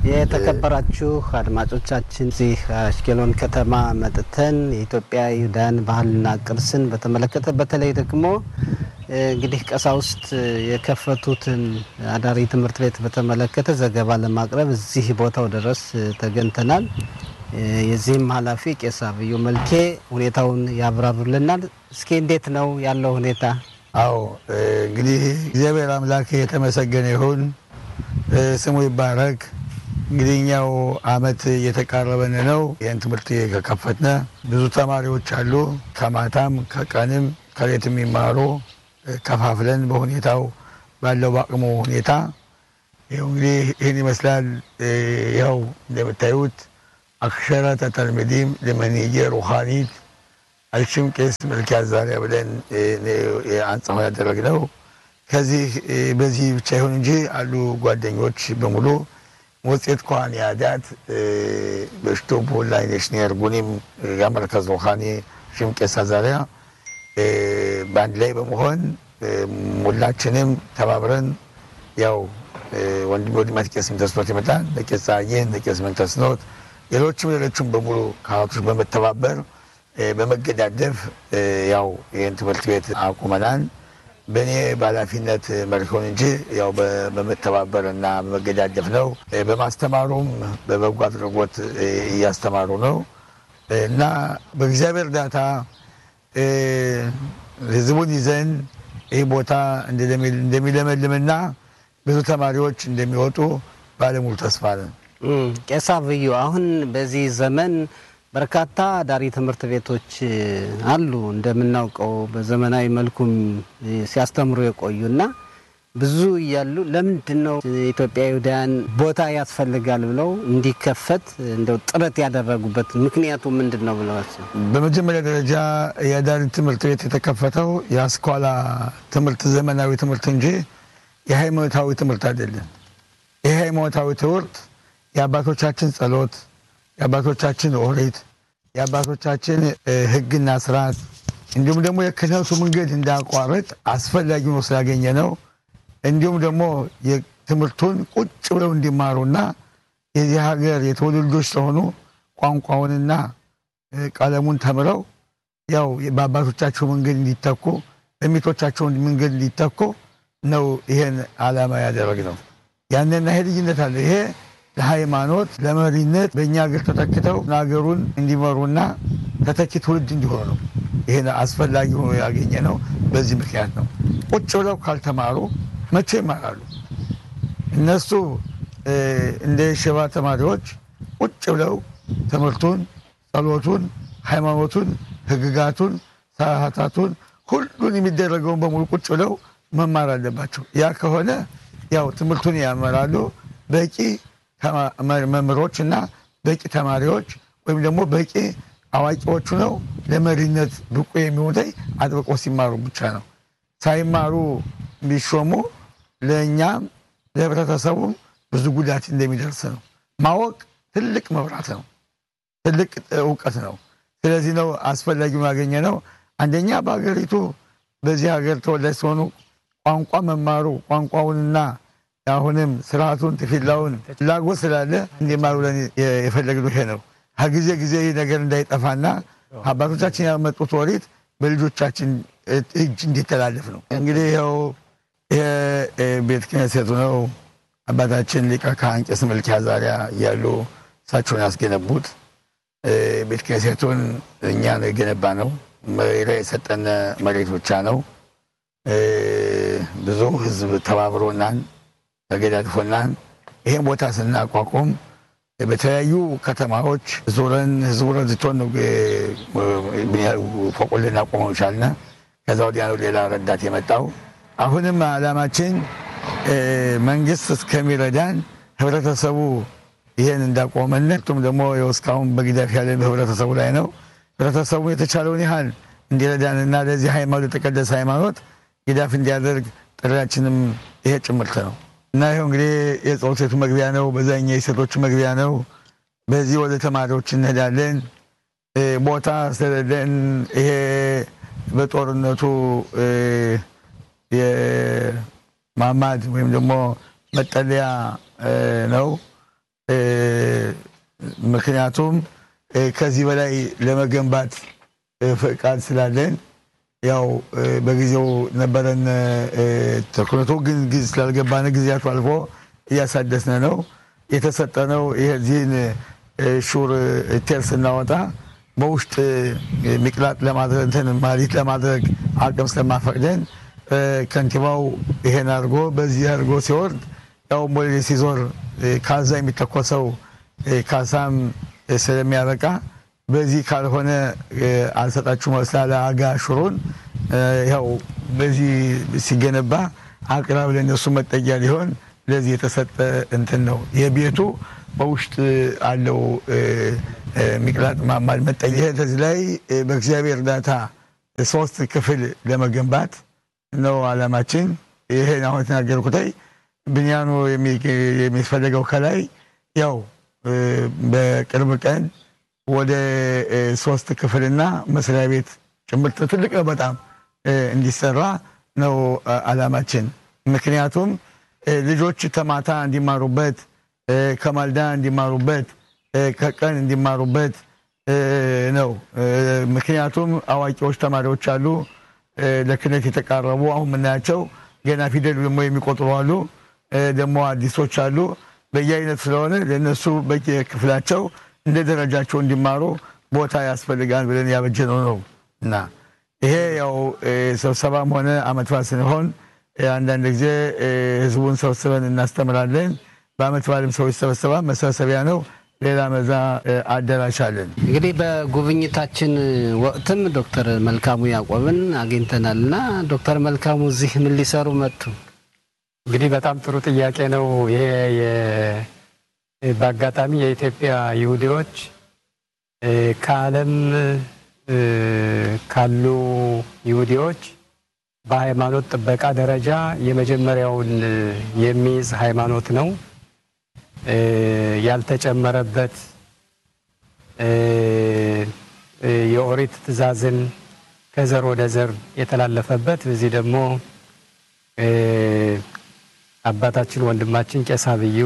የተከበራችሁ አድማጮቻችን እዚህ አሽኬሎን ከተማ መጥተን የኢትዮጵያ ይሁዳን ባህልና ቅርስን በተመለከተ በተለይ ደግሞ እንግዲህ ቀሳውስት የከፈቱትን አዳሪ ትምህርት ቤት በተመለከተ ዘገባ ለማቅረብ እዚህ ቦታው ድረስ ተገኝተናል። የዚህም ኃላፊ ቄስ አብዩ መልኬ ሁኔታውን ያብራሩልናል። እስኪ እንዴት ነው ያለው ሁኔታ? አዎ እንግዲህ እግዚአብሔር አምላክ የተመሰገነ ይሁን፣ ስሙ ይባረክ። እንግዲህ እኛው አመት እየተቃረበን ነው። ይህን ትምህርት ከከፈትነ ብዙ ተማሪዎች አሉ። ከማታም ከቀንም ከሌት የሚማሩ ከፋፍለን በሁኔታው ባለው በአቅሙ ሁኔታ ይኸው እንግዲህ ይህን ይመስላል። ያው እንደምታዩት አክሸረተ ተልሚዲም ለመንየ ሩሃኒት አልሽም ቄስ መልክ ያዛሪያ ብለን አንጻው ያደረግነው ከዚህ በዚህ ብቻ ይሁን እንጂ አሉ ጓደኞች በሙሉ ሞፄት ከዋን ያዳት በሽቶቦ ላይ ነሽኒ አርጉኒም የመርከዝ ሩሃኒ ሽም ቄስ አዛሪያ በአንድ ላይ በመሆን ሁላችንም ተባብረን ያው ወንድሜ ወንድማት ቄስ ምንተስኖት ይመጣል ለቄስ ጸሐዬን ለቄስ ምንተስኖት ሌሎችም ሌሎችም በሙሉ ካህናቶች በመተባበር በመገዳደፍ ያው ይህን ትምህርት ቤት አቁመናል። በእኔ በኃላፊነት መሪሆን እንጂ ያው በመተባበር እና በመገዳደፍ ነው። በማስተማሩም በበጎ አድራጎት እያስተማሩ ነው እና በእግዚአብሔር እርዳታ ህዝቡን ይዘን ይህ ቦታ እንደሚለመልምና ብዙ ተማሪዎች እንደሚወጡ ባለሙሉ ተስፋ ነን። ቄስ አብዩ አሁን በዚህ ዘመን በርካታ ዳሪ ትምህርት ቤቶች አሉ። እንደምናውቀው በዘመናዊ መልኩም ሲያስተምሩ የቆዩና ብዙ እያሉ ለምንድን ነው ኢትዮጵያ ይሁዳውያን ቦታ ያስፈልጋል ብለው እንዲከፈት እንደው ጥረት ያደረጉበት ምክንያቱ ምንድን ነው ብለዋል? በመጀመሪያ ደረጃ የዳሪ ትምህርት ቤት የተከፈተው የአስኳላ ትምህርት ዘመናዊ ትምህርት እንጂ የሃይማኖታዊ ትምህርት አይደለም። ይህ ሃይማኖታዊ ትምህርት የአባቶቻችን ጸሎት፣ የአባቶቻችን ኦሪት፣ የአባቶቻችን ሕግና ስርዓት እንዲሁም ደግሞ የክህነቱ መንገድ እንዳያቋርጥ አስፈላጊ ሆኖ ስላገኘ ነው። እንዲሁም ደግሞ ትምህርቱን ቁጭ ብለው እንዲማሩና የዚህ ሀገር የተወለዱ ልጆች ስለሆኑ ቋንቋውንና ቀለሙን ተምረው ያው በአባቶቻቸው መንገድ እንዲተኩ በሚቶቻቸው መንገድ እንዲተኩ ነው ይሄን ዓላማ ያደረግ ነው። ያንና ይሄ ልዩነት አለ። ይሄ ለሃይማኖት ለመሪነት በእኛ ሀገር ተተክተው ሀገሩን እንዲመሩና ተተኪ ትውልድ እንዲሆኑ ነው። ይሄን አስፈላጊ ሆኖ ያገኘ ነው። በዚህ ምክንያት ነው። ቁጭ ብለው ካልተማሩ መቼ ይማራሉ? እነሱ እንደ ሽባ ተማሪዎች ቁጭ ብለው ትምህርቱን፣ ጸሎቱን፣ ሃይማኖቱን፣ ህግጋቱን፣ ሰዓታቱን ሁሉን የሚደረገውን በሙሉ ቁጭ ብለው መማር አለባቸው። ያ ከሆነ ያው ትምህርቱን ያመራሉ። በቂ መምህሮች እና በቂ ተማሪዎች ወይም ደግሞ በቂ አዋቂዎቹ ነው ለመሪነት ብቁ የሚሆኑት አጥብቆ ሲማሩ ብቻ ነው። ሳይማሩ ቢሾሙ ለእኛም ለህብረተሰቡም ብዙ ጉዳት እንደሚደርስ ነው። ማወቅ ትልቅ መብራት ነው፣ ትልቅ እውቀት ነው። ስለዚህ ነው አስፈላጊ ያገኘ ነው። አንደኛ በሀገሪቱ በዚህ ሀገር ተወላጅ ሲሆኑ ቋንቋ መማሩ ቋንቋውንና አሁንም ስርዓቱን ትፊላውን ፍላጎት ስላለ እንዲማሩ ብለን የፈለግነው ይሄ ነው። ከጊዜ ጊዜ ይህ ነገር እንዳይጠፋና አባቶቻችን ያመጡት ወሪት በልጆቻችን እጅ እንዲተላለፍ ነው። እንግዲህ ይኸው ይሄ ቤተ ክህነቱ ነው። አባታችን ሊቀ ካህን ቄስ መልክ ያዛሪያ እያሉ እሳቸውን ያስገነቡት ቤተ ክህነቱን እኛ ነው የገነባ ነው። የሰጠን መሬት ብቻ ነው። ብዙ ህዝብ ተባብሮናን ተገዳድፎናን ይህን ቦታ ስናቋቁም በተለያዩ ከተማዎች ዞረን ህዝቡ ረድቶን ነው ፎቁን ልናቆመው ቻልነ። ከዛ ወዲያ ነው ሌላ ረዳት የመጣው። አሁንም አላማችን መንግስት እስከሚረዳን ህብረተሰቡ ይሄን እንዳቆመን ቱም ደግሞ እስካሁን በግዳፍ ያለን በህብረተሰቡ ላይ ነው። ህብረተሰቡ የተቻለውን ያህል እንዲረዳንና ለዚህ ሃይማኖት የተቀደሰ ሃይማኖት ግዳፍ እንዲያደርግ ጥሪያችንም ይሄ ጭምርት ነው እና ይኸው እንግዲህ የጸሎት ቤቱ መግቢያ ነው። በዛኛ የሴቶቹ መግቢያ ነው። በዚህ ወደ ተማሪዎች እንሄዳለን። ቦታ ስለሌለን ይሄ በጦርነቱ የማማድ ወይም ደግሞ መጠለያ ነው። ምክንያቱም ከዚህ በላይ ለመገንባት ፈቃድ ስላለን ያው በጊዜው ነበረን ተኩነቱ ግን ጊዜ ስላልገባን ጊዜያቱ አልፎ እያሳደስነ ነው የተሰጠነው። ይህዚህን ሹር ቴር ስናወጣ በውስጥ ሚቅላጥ ለማድረግ እንትን ማሊት ለማድረግ አቅም ስለማፈቅደን ከንቲባው ይሄን አድርጎ በዚህ አድርጎ ሲወርድ ያው ሞሌ ሲዞር ካዛ የሚተኮሰው ካሳም ስለሚያበቃ በዚህ ካልሆነ አልሰጣችሁ መስላለ አጋ ሹሩን ያው በዚህ ሲገነባ አቅራብ ለእነሱ መጠጊያ ሊሆን ለዚህ የተሰጠ እንትን ነው። የቤቱ በውስጥ አለው ሚቅላጥ ማማል መጠጊያ ከዚህ ላይ በእግዚአብሔር እርዳታ ሶስት ክፍል ለመገንባት ነው አላማችን። ይሄን አሁን የተናገርኩተይ ብንያኑ የሚፈለገው ከላይ ያው በቅርብ ቀን ወደ ሶስት ክፍልና መስሪያ ቤት ጭምር ትልቅ ነው በጣም እንዲሰራ ነው አላማችን። ምክንያቱም ልጆች ከማታ እንዲማሩበት፣ ከማልዳ እንዲማሩበት፣ ከቀን እንዲማሩበት ነው። ምክንያቱም አዋቂዎች ተማሪዎች አሉ ለክህነት የተቃረቡ አሁን የምናያቸው ገና ፊደል ደግሞ የሚቆጥሩ አሉ። ደግሞ አዲሶች አሉ። በየአይነት ስለሆነ ለእነሱ በየክፍላቸው እንደ ደረጃቸው እንዲማሩ ቦታ ያስፈልጋል ብለን ያበጀነው ነው እና ይሄ ያው ስብሰባም ሆነ አመት በዓል ስንሆን አንዳንድ ጊዜ ህዝቡን ሰብስበን እናስተምራለን። በአመት በዓልም ሰው ይሰበሰባል። መሰብሰቢያ ነው። ሌላ መዛ አዳራሽ አለን። እንግዲህ በጉብኝታችን ወቅትም ዶክተር መልካሙ ያዕቆብን አግኝተናል እና ዶክተር መልካሙ እዚህ ምን ሊሰሩ መጡ? እንግዲህ በጣም ጥሩ ጥያቄ ነው። ይሄ በአጋጣሚ የኢትዮጵያ ይሁዲዎች ከዓለም ካሉ ይሁዲዎች በሃይማኖት ጥበቃ ደረጃ የመጀመሪያውን የሚይዝ ሃይማኖት ነው። ያልተጨመረበት የኦሪት ትእዛዝን ከዘር ወደ ዘር የተላለፈበት በዚህ ደግሞ አባታችን ወንድማችን ቄስ አብዩ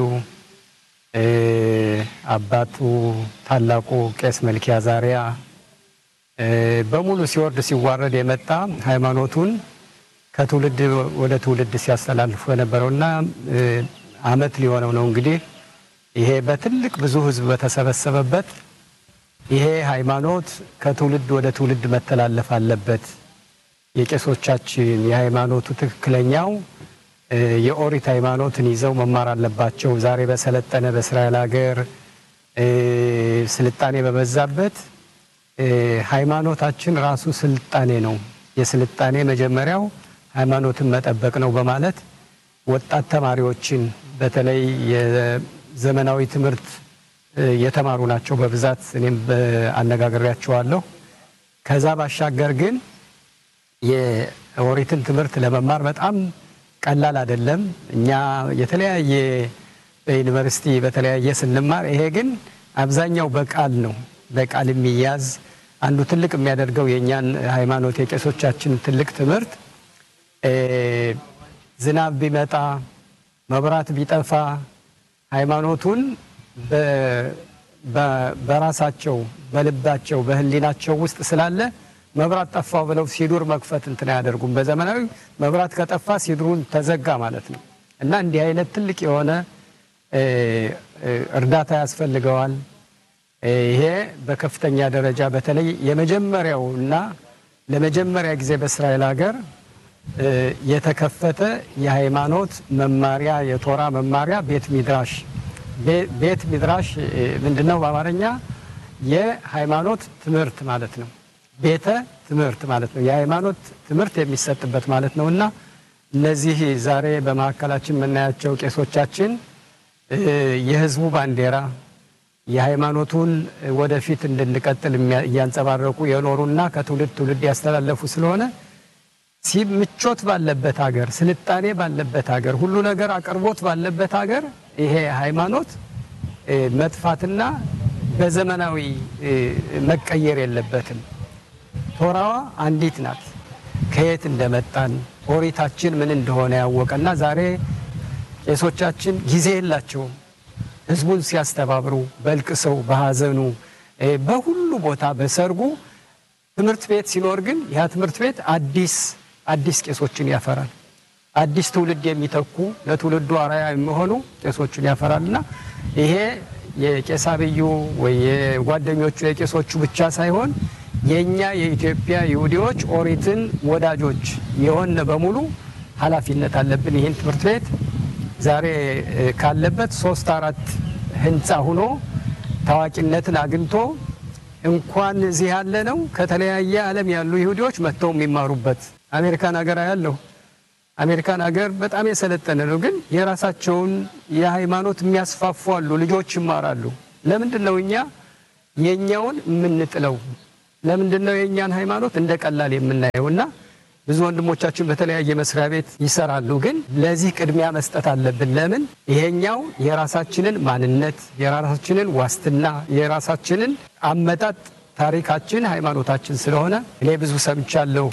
አባቱ ታላቁ ቄስ መልኪያ ዛሪያ በሙሉ ሲወርድ ሲዋረድ የመጣ ሃይማኖቱን ከትውልድ ወደ ትውልድ ሲያስተላልፉ የነበረውና አመት ሊሆነው ነው እንግዲህ ይሄ በትልቅ ብዙ ሕዝብ በተሰበሰበበት ይሄ ሃይማኖት ከትውልድ ወደ ትውልድ መተላለፍ አለበት። የቄሶቻችን የሃይማኖቱ ትክክለኛው የኦሪት ሃይማኖትን ይዘው መማር አለባቸው። ዛሬ በሰለጠነ በእስራኤል ሀገር ስልጣኔ በበዛበት ሃይማኖታችን ራሱ ስልጣኔ ነው። የስልጣኔ መጀመሪያው ሃይማኖትን መጠበቅ ነው በማለት ወጣት ተማሪዎችን በተለይ የዘመናዊ ትምህርት የተማሩ ናቸው በብዛት እኔም አነጋግሬያቸዋለሁ። ከዛ ባሻገር ግን የኦሪትን ትምህርት ለመማር በጣም ቀላል አይደለም። እኛ የተለያየ በዩኒቨርሲቲ በተለያየ ስንማር፣ ይሄ ግን አብዛኛው በቃል ነው። በቃል የሚያዝ አንዱ ትልቅ የሚያደርገው የእኛን ሃይማኖት የቄሶቻችን ትልቅ ትምህርት ዝናብ ቢመጣ መብራት ቢጠፋ ሃይማኖቱን በራሳቸው በልባቸው በሕሊናቸው ውስጥ ስላለ መብራት ጠፋው ብለው ሲዱር መክፈት እንትን አያደርጉም። በዘመናዊ መብራት ከጠፋ ሲድሩን ተዘጋ ማለት ነው እና እንዲህ አይነት ትልቅ የሆነ እርዳታ ያስፈልገዋል። ይሄ በከፍተኛ ደረጃ በተለይ የመጀመሪያው እና ለመጀመሪያ ጊዜ በእስራኤል ሀገር የተከፈተ የሃይማኖት መማሪያ የቶራ መማሪያ ቤት ሚድራሽ ቤት ሚድራሽ ምንድን ነው? በአማርኛ የሃይማኖት ትምህርት ማለት ነው። ቤተ ትምህርት ማለት ነው። የሃይማኖት ትምህርት የሚሰጥበት ማለት ነው እና እነዚህ ዛሬ በማዕከላችን የምናያቸው ቄሶቻችን የህዝቡ ባንዲራ የሃይማኖቱን ወደፊት እንድንቀጥል እያንጸባረቁ የኖሩና ከትውልድ ትውልድ ያስተላለፉ ስለሆነ ምቾት ባለበት ሀገር፣ ስልጣኔ ባለበት ሀገር፣ ሁሉ ነገር አቅርቦት ባለበት ሀገር ይሄ ሃይማኖት መጥፋትና በዘመናዊ መቀየር የለበትም። ቶራዋ አንዲት ናት። ከየት እንደመጣን ኦሪታችን ምን እንደሆነ ያወቀና ዛሬ ቄሶቻችን ጊዜ የላቸውም። ህዝቡን ሲያስተባብሩ በልቅሰው በሀዘኑ በሁሉ ቦታ በሰርጉ ትምህርት ቤት ሲኖር ግን ያ ትምህርት ቤት አዲስ አዲስ ቄሶችን ያፈራል። አዲስ ትውልድ የሚተኩ ለትውልዱ አርአያ የሚሆኑ ቄሶችን ያፈራልና ይሄ የቄስ አብዩ ወይ የጓደኞቹ የቄሶቹ ብቻ ሳይሆን የእኛ የኢትዮጵያ ይሁዲዎች ኦሪትን ወዳጆች የሆነ በሙሉ ኃላፊነት አለብን። ይህን ትምህርት ቤት ዛሬ ካለበት ሶስት አራት ህንፃ ሁኖ ታዋቂነትን አግኝቶ እንኳን እዚህ ያለ ነው ከተለያየ ዓለም ያሉ ይሁዲዎች መጥተው የሚማሩበት አሜሪካን ሀገር ያለው አሜሪካን ሀገር በጣም የሰለጠነ ነው፣ ግን የራሳቸውን የሃይማኖት የሚያስፋፉ አሉ፣ ልጆች ይማራሉ። ለምንድን ነው እኛ የእኛውን የምንጥለው? ለምንድን ነው የእኛን ሃይማኖት እንደ ቀላል የምናየው? እና ብዙ ወንድሞቻችን በተለያየ መስሪያ ቤት ይሰራሉ፣ ግን ለዚህ ቅድሚያ መስጠት አለብን። ለምን ይሄኛው የራሳችንን ማንነት፣ የራሳችንን ዋስትና፣ የራሳችንን አመጣጥ ታሪካችን፣ ሃይማኖታችን ስለሆነ እኔ ብዙ ሰምቻለሁ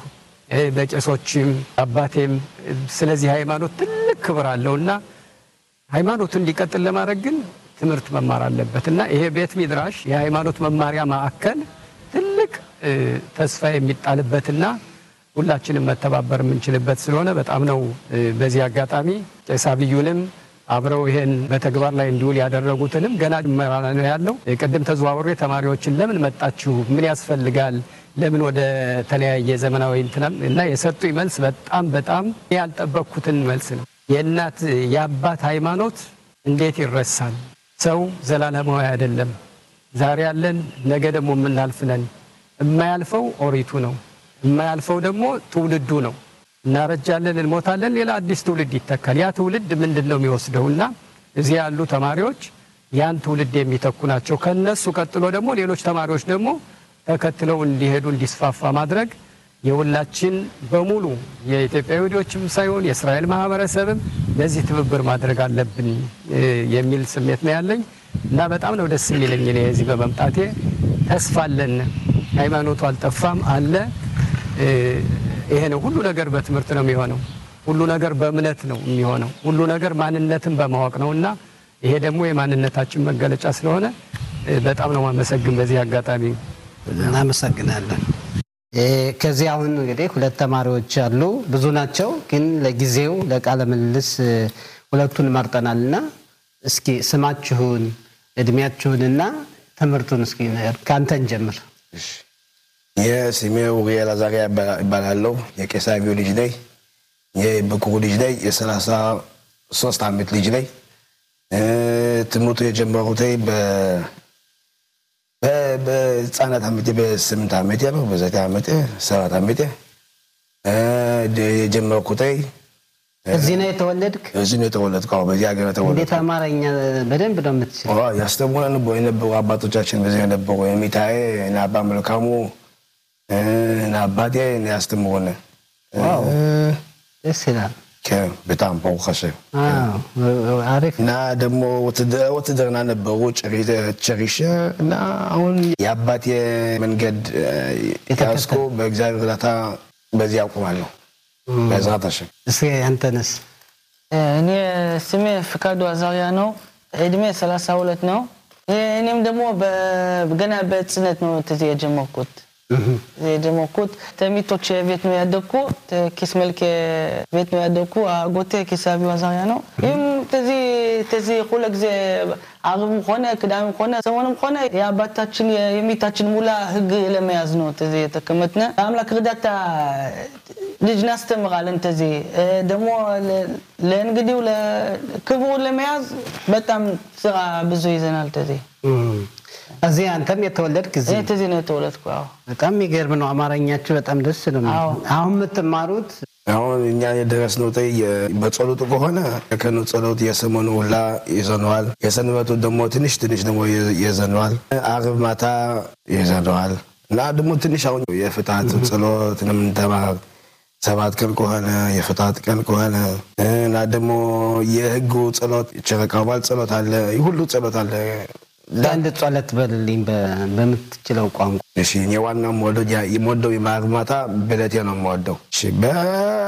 በቄሶችም አባቴም ስለዚህ ሃይማኖት ትልቅ ክብር አለውና ሃይማኖቱ እንዲቀጥል ለማድረግ ግን ትምህርት መማር አለበት እና ይሄ ቤት ሚድራሽ የሃይማኖት መማሪያ ማዕከል ትልቅ ተስፋ የሚጣልበትና ሁላችንም መተባበር የምንችልበት ስለሆነ በጣም ነው በዚህ አጋጣሚ ቄስ አብዩንም አብረው ይሄን በተግባር ላይ እንዲውል ያደረጉትንም ገና ጅመራ ነው ያለው። ቅድም ተዘዋውሬ ተማሪዎችን ለምን መጣችሁ፣ ምን ያስፈልጋል፣ ለምን ወደ ተለያየ ዘመናዊ እንትናም እና የሰጡኝ መልስ በጣም በጣም ያልጠበቅኩትን መልስ ነው። የእናት የአባት ሃይማኖት እንዴት ይረሳል? ሰው ዘላለማዊ አይደለም። ዛሬ ያለን ነገ ደግሞ የምናልፍ ነን። የማያልፈው ኦሪቱ ነው። የማያልፈው ደግሞ ትውልዱ ነው። እናረጃለን፣ እንሞታለን፣ ሌላ አዲስ ትውልድ ይተካል። ያ ትውልድ ምንድን ነው የሚወስደው? እና እዚህ ያሉ ተማሪዎች ያን ትውልድ የሚተኩ ናቸው። ከነሱ ቀጥሎ ደግሞ ሌሎች ተማሪዎች ደግሞ ተከትለው እንዲሄዱ እንዲስፋፋ ማድረግ የሁላችን በሙሉ የኢትዮጵያ ይሁዲዎችም ሳይሆን የእስራኤል ማህበረሰብም ለዚህ ትብብር ማድረግ አለብን የሚል ስሜት ነው ያለኝ እና በጣም ነው ደስ የሚለኝ እኔ እዚህ በመምጣቴ። ተስፋ አለን። ሃይማኖቱ አልጠፋም አለ። ይሄ ነው ሁሉ ነገር በትምህርት ነው የሚሆነው። ሁሉ ነገር በእምነት ነው የሚሆነው። ሁሉ ነገር ማንነትን በማወቅ ነው እና ይሄ ደግሞ የማንነታችን መገለጫ ስለሆነ በጣም ነው ማመሰግን በዚህ አጋጣሚ እናመሰግናለን። ከዚህ አሁን እንግዲህ ሁለት ተማሪዎች አሉ፣ ብዙ ናቸው፣ ግን ለጊዜው ለቃለ ምልልስ ሁለቱን መርጠናል እና እስኪ ስማችሁን እድሜያችሁንና ትምህርቱን እስኪ ከአንተን ጀምር። የስሜ ውሪኤል አዛሪያ ይባላለሁ። የቄስ አብዩ ልጅ ነኝ። የበኩሩ ልጅ ነኝ። የሰላሳ ሶስት ዓመት ልጅ ነኝ። ትምህርቱ የጀመሩት በህፃናት ዓመቴ በስምንት ዓመቴ ነው። በዘጠኝ ዓመቴ ሰባት ዓመቴ የጀመርኩት እዚህ ነው የተወለድክ? እዚህ ነው የተወለድኩ። በዚህ ሀገር እንዴት የተወለድኩ። አማርኛ በደንብ ነው የምትችል? ያስተምሩን የነበሩ አባቶቻችን በዚህ የነበሩ የሚታዬ እና አባ መልካሙ እና አባቴ ያስተምሩን ዋው ደስ ይላል። በጣም በውከሸ አዎ፣ አሪፍ እና ደግሞ ውትድርና ነበሩ ጨሪሸ እና አሁን የአባቴ መንገድ ያስኩ በእግዚአብሔር እርዳታ በዚህ አቁማለሁ። በዝራት ሸ እስኪ አንተንስ? እኔ ስሜ ፍቃዱ አዛሪያ ነው። እድሜ 32 ነው። እኔም ደግሞ በ- ገና በህፃንነት ነው ትዝ የጀመርኩት የጀመርኩት ተሚቶች ቤት ነው ያደግኩ። ኪስ መልክ ቤት ነው ያደግኩ። አጎቴ ኪስ አብዩ አዛሪያ ነው። ይህም ተዚህ ተዚህ ሁለ ጊዜ አርብም ሆነ ቅዳሜም ሆነ ሰሞንም ሆነ የአባታችን የሚታችን ሙላ ህግ ለመያዝ ነው ተዚህ የተቀመጥነ አምላክ እርዳታ ልጅ እናስተምራለን። ተዚህ ደግሞ ለእንግዲው ክብሩን ለመያዝ በጣም ስራ ብዙ ይዘናል። ተዚህ እዚህ አንተም የተወለድክ እዚህ እኔ ተዚህ ነው የተወለድኩ። አዎ በጣም የሚገርም ነው። አማርኛችሁ በጣም ደስ ነው የሚለው። አዎ። አሁን የምትማሩት አሁን እኛ የደረስነው ጠይ በጸሎቱ ከሆነ የከኑ ጸሎት የሰሞኑ ሁላ ይዘነዋል። የሰንበቱ ደግሞ ትንሽ ትንሽ ደግሞ ይዘነዋል። አርብ ማታ ይዘነዋል እና ደግሞ ትንሽ አሁን የፍትሐት ጸሎት ነው የምንተማር ሰባት ቀን ከሆነ የፍትሐት ቀን ከሆነ እና ደግሞ የህጉ ጸሎት ጨረቃ በዓል ጸሎት አለ። ሁሉ ጸሎት አለ። አንድ ጸሎት በልልኝ በ- በምትችለው ቋንቋ እሺ እኔ ዋና የምወደው የማርብ ማታ በለቴ ነው የምወደው። እሺ በ